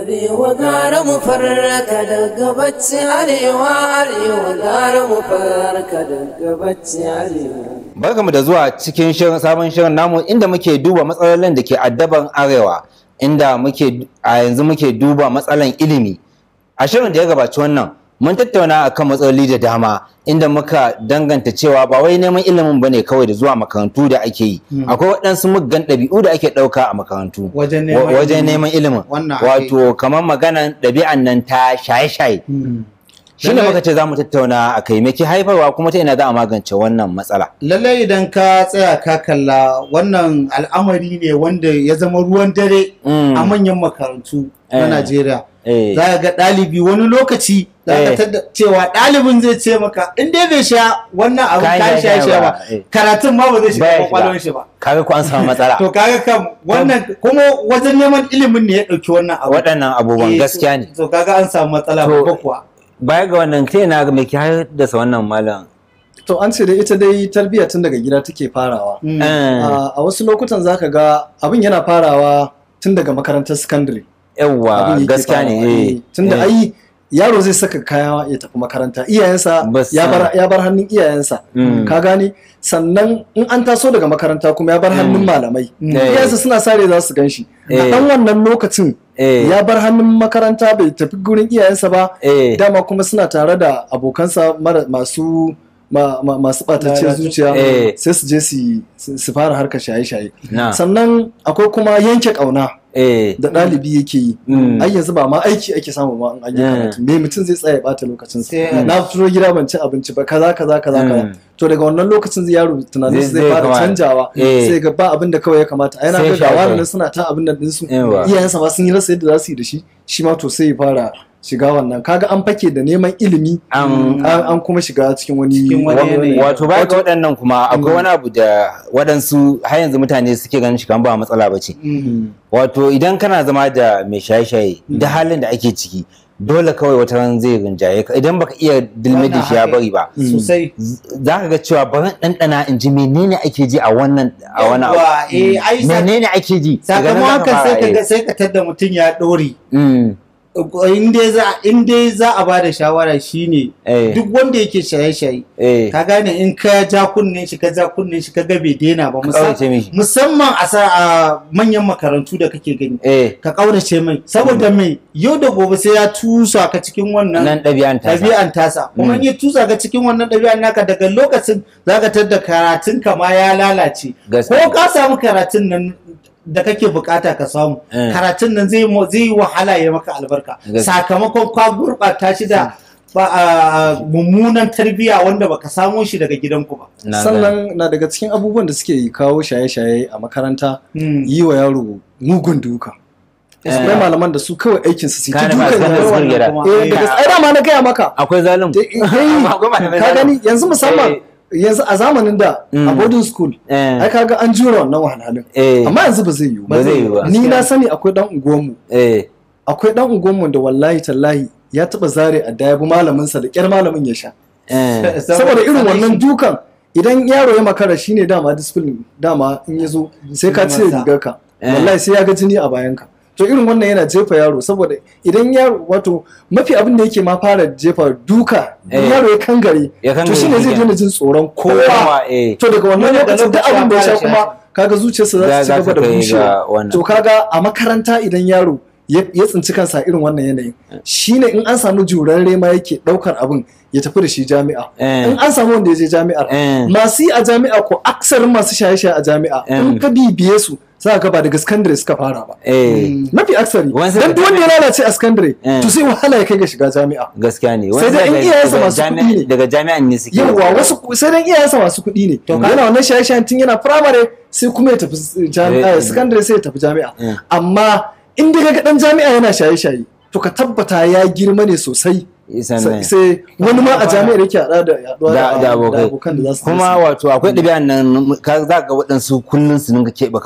Arewa gara mu farka daga bacci arewa arewa gara mu farka daga bacci arewa. Barkamu da zuwa cikin shirin sabon shirin namu inda muke duba matsalolin da ke addaban arewa inda muke a yanzu muke duba matsalan ilimi. A shirin da ya gabaci wannan mun tattauna akan matsaloli da dama inda muka danganta cewa ba wai neman ilimin bane kawai da zuwa makarantu da ake yi. Akwai waɗansu muggan ɗabi'u da ake ɗauka a makarantu. Wajen neman Wa- wajen ilimi. neman ilimin. Wannan ake- Wato kamar maganan ɗabi'an nan ta shaye-shaye. Shi ne Lallai- muka ce za mu tattauna a kai me ke haifarwa kuma ta ina za a magance wannan matsala. lallai idan ka tsaya ka kalla wannan al'amari ne wanda ya zama ruwan dare Mm. a manyan makarantu na Eh. Najeriya. Eh. Za ka ga ɗalibi wani lokaci za ka Eh. tadda cewa ɗalibin zai ce maka in dai bai sha wannan abin Kayan kayan shaye-shaye shaye-shaye ba, ba eh. karatun ma ba zai Baya shiga shiga. kwakwalwar shi ba. kaga ko an samu matsala To kaga kam wannan kuma wajen neman ilimin ne ya ɗauki wannan abu. waɗannan abubuwan Eh, gaskiya ne To kaga an samu matsala To- babba kuwa. baya ga wannan ta yana me ke haddasa wannan malam To an ce dai ita dai tarbiyya tun daga gida take farawa. Mm. Eh, A a wasu lokutan zaka ga abin yana farawa tun daga makarantar sakandare. yawwa Abin yake gaskiya ne farawa, eh, eh. Tunda eh. ai yaro zai saka kaya ya tafi makaranta iyayensa Bas- ya bar ya bar hannun iyayensa. Mm. Ka gane sannan in an taso daga makaranta kuma ya bar hannun malamai. Eh. Iyayensa suna sare za su gan shi. A Eh. ɗan wannan lokacin Eh. ya bar hannun makaranta bai tafi gurin iyayensa ba. eh dama kuma suna tare da abokansa mara masu ma, ma, masu ɓatacciyar Lalatu. zuciya Eh. sai su je su- su su fara harkar shaye-shaye na sannan akwai kuma yanke ƙauna eh da ɗalibi yake yi Mm. ai yanzu ba ma aiki ake samu ma in an yi Mm. karatu me mutum zai tsaya ya ɓata lokacin sa Sai- na fito gida ban ci abinci ba kaza kaza kaza Mm. kaza to daga wannan lokacin zai yaro tunanin Zai- zai zai fara kama- canjawa Eh. sai ga ba abin da kawai ya kamata ai na Sai ga ga shaye-shaye. wani suna ta abin nan ɗinsu Yawa. iyayensa ma sun yi rasa yadda za su yi da shi shi ma to sai ya fara shiga wannan kaga an fake da neman ilimi An- an an kuma shiga cikin wani Cikin wani wani- yanayi. wato baya ga waɗannan kuma akwai Mm. wani abu da waɗansu har yanzu mutane suke ganin shi kan ba matsala ba ce Mm. wato idan kana zama da mai shaye-shaye da halin da ake ciki dole kawai wata ran zai rinjaye ka idan baka iya dilmi da shi ya bari ba Sosai. za ka ga cewa bari ɗanɗana in ji menene ake ji a wannan a wani abu Yawwa, eh, ai, sa- menene ake ji Daga nan sakamakon za haka fara, sai ka eh. ga sai ka tadda mutum ya ɗore Mm, in dai za in dai za a bada shawara shine Eh. duk wanda yake shaye-shaye eh, ka gane in ka ja kunnen shi ka ja kunnen shi ka ga bai daina ba kaurace musam- mishi. musamman a sa a manyan makarantu da kake gani eh ka kaurace mai saboda mai yau da gobe sai ya tusa ka cikin wannan nan ɗabi'an ta ɗabi'an tasa kuma in ya tusa ka cikin wannan ɗabi'an naka daga lokacin zaka tadda karatun ka ma ya lalace Gaskiya. ko ka samu karatun nan da kake bukata ka samu Eh. karatun nan zai mo- zai yi wahala ya maka albarka Gaskiya. sakamakon ka gurɓata shi da ba a mummunan tarbiyya wanda baka samo shi daga gidanku ba Na sannan na daga cikin abubuwan da suke kawo shaye-shaye a makaranta Mm. yi wa yaro mugun duka akwai malaman da su kawai aikin su su ta Kana ba- dukan kana yaro zubar gida. kuma. eh daga ai dama na gaya maka akwai zalim Da- eh, Akwai malamai ka zalim. gani yanzu musamman Eh. yanzu a zamanin da Mm. a boarding school Eh. ai kaga an jura wannan wahalhalun Eh. amma yanzu ba zai yiwu Ba zai yiwu ba. ni na sani akwai dan unguwanmu eh akwai dan unguwanmu da wallahi tallahi ya taba zare a daya bi malamin sa da kyar malamin ya sha eh saboda irin wannan dukan idan yaro ya makara shine dama discipline dama in ya zo sai ka cire Masa. rigarka Eh. wallahi sai ya ga jini a bayanka to irin wannan yana jefa yaro saboda idan yaro wato mafi abin da yake ma fara jefa duka in Eh. yaro ya kangare Ya to kangare shine zai kenan. daina jin tsoron Kowa, kowa eh. to daga wannan Daga lokacin duk lokacin abin da ya ya sha fara kuma kaga zuciyarsa za Za- ta ci za gaba ta da kai ga bushewa wannan. to kaga a makaranta idan yaro ya ya tsinci kansa irin wannan yanayin shine in an samu jurarre ma yake daukar abin ya tafi da shi jami'a Eh. in an samu wanda ya je jami'ar Eh. masu yi a jami'a ko aksarin masu shaye-shaye a jami'a in Eh. ka bibiye su za ka ba daga sakandare suka fara ba eh mafi aksari Wani dan duk wanda ya lalace a sakandare Eh. to sai wahala ya kai ga shiga jami'a gaskiya ne Sai dai in daga- iyayensa daga masu jami'a- kuɗi ne. daga jami'an ne suke yawwa wasu sai dan iyayensa masu kuɗi ne yana wannan shaye-shayen tun yana firamare sai kuma ya tafi jami'a Eh. sakandare sai ya tafi jami'a Eh. amma in dai ga dan jami'a yana shaye-shaye to ka tabbata ya girma ne sosai sannan sai wani ma a jami'ar yake haɗa da yaduwa da da abokai abokan da za su kuma wato akwai ɗabi'an nan ka za ga waɗansu kullum su dinga keɓe kansu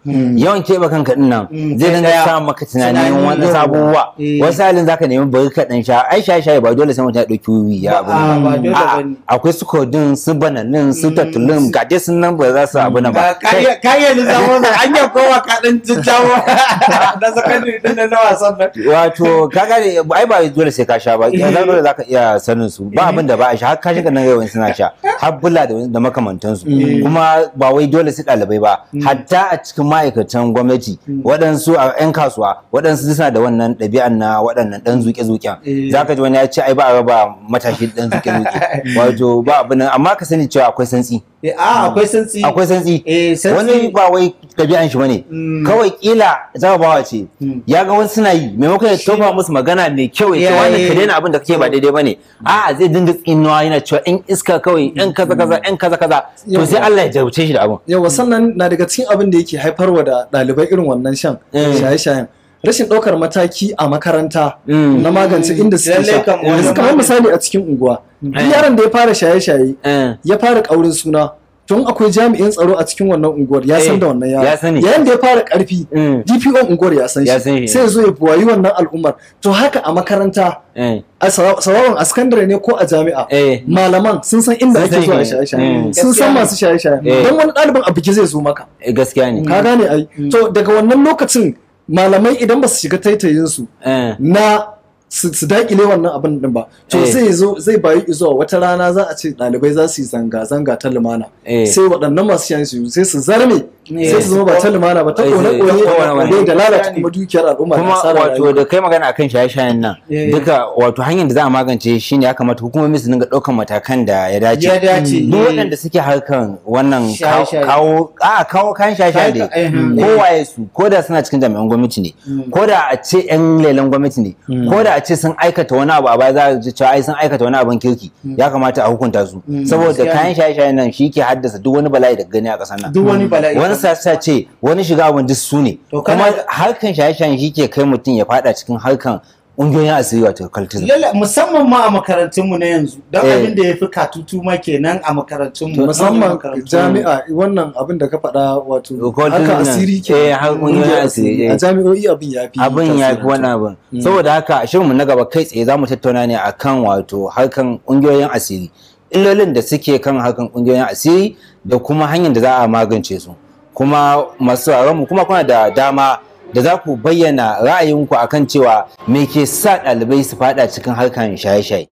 yawan keɓe kanka din nan Mm, zai kai dinga daya. sa maka tunanin Tunani, wani yawwa. abubuwa Eh. wasu halin zaka nemi bari ka dan sha ai shaye shaye ba dole sai mutum ya ɗauki wiwi ya abu Ba- a, ba dole A'a, bane. akwai su kodin su bananin su tattulun ga dai sun nan ba za su abu nan ba Kai, kayan lissafo da an yi kowa kaɗan jajjawo na sakandare din na wasan nan wato kaga ne ai ba dole sai ka sha ba yanzu dole zaka iya sanin su ba abin da ba a sha har kashin nan yawan suna sha har bula da da makamantan su kuma ba wai dole su ɗalibai ba hatta a cikin ma'aikatan gwamnati waɗansu a 'yan kasuwa waɗansu suna da wannan ɗabi'an na waɗannan ɗan zuƙe-zuƙen Eh. zaka ji wani ya ce ai ba a raba matashi ɗan zuƙe-zuƙe wato ba abin nan amma ka sani cewa akwai santsi Eh, a akwai santsi akwai santsi Eh, santsi- wani ba wai ɗabi'an shi bane Mm. kawai kila jarabawa ce Mm. ya ga wani suna yi maimakon ya tofa musu magana mai kyau ya ce Ya, wani ka ya, daina abin da kake ba daidai bane a'a zai dinga tsinuwa yana cewa in iska kawai in kaza kaza in kaza kaza to sai Allah ya jarabce shi da abin yawa sannan na daga cikin abin da yake haifarwa da ɗalibai irin wannan shan Mm. shaye-shayen rashin ɗaukar mataki a makaranta Mm. na magance inda suke Lallai sha kam wani yanzu kamar magani. misali a cikin unguwa duk Eh. yaron da ya fara shaye-shaye Eh. ya fara ƙaurin suna tun akwai jami'in tsaro a cikin wannan unguwar ya san Eh, da wannan ya yaron sani. yayin da ya fara ƙarfi Mm. DPO unguwar ya san Ya san shi. shi sai ya zo ya buwayi wannan al'ummar to haka a makaranta Eh. a sawa- sawawan a sakandare ne ko a jami'a Eh. malaman sun san inda Sun ake zuwa san shi. shaye-shaye Mm. sun san Gaskiya ne. masu shaye-shaye Eh. don wani ɗalibin a biki zai zo maka Eh, gaskiya ne ka gane ai to daga wannan lokacin malamai idan ba su shiga taitayinsu Eh. na su su dakile wannan abin din ba to Eh. zai zo zai bayi zuwa wata rana za a ce ɗalibai za su yi zanga-zanga ta lumana Eh. sai waɗannan masu shan su sai su zarme Eh. sai su zama ba ta lumana ba ta Eh, kone eh, kone ta kone-kone. da lalata kuma dukiyar al'umma da kuma asarar wato rayuwa. da kai magana akan shaye-shayen nan Eh. duka wato hanyar da za a magance shi ne ya kamata hukumomi su dinga ɗaukan matakan da ya dace ya dace duk waɗanda suke harkan wannan kawo- Shaye-shaye. kawo a kawo kayan shaye-shaye da Kayan- eh, kowaye su ko da suna cikin jami'an gwamnati ne ko da a ce yan lelen gwamnati ne ko da a ce sun aikata wani abu a baya za a ji cewa ai sun aikata wani abin kirki ya kamata a hukunta su saboda gaskiya kayan shaye-shaye nan shi ke haddasa duk wani bala'i da gani a ƙasar nan duk wani bala'i wani sassa ce wani shiga abin duk su ne To kuma kana- harkan shaye-shayen shi ke kai mutum ya fada cikin harkan ƙungiyoyin asiri wato cultism Lalla musamman ma a makarantunmu na yanzu don Eh. abin da ya fi katutu ma kenan a makarantunmu musamman makarantunmu. jami'a wannan abin da ka faɗa wato Occultism haka nan. asiri ke Eh, har ƙungiyoyin asiri, eh. a jami'o'i abin ya fi abin ya fi tasiri. wani abin saboda haka a shirinmu na gaba kai tsaye za mu tattauna ne akan wato harkan ƙungiyoyin asiri illolin da suke kan harkan ƙungiyoyin asiri da kuma hanyar da za a magance su kuma masu mu kuma kuna da dama da za ku bayyana ra'ayinku akan cewa me ke sa ɗalibai su fada cikin harkan shaye-shaye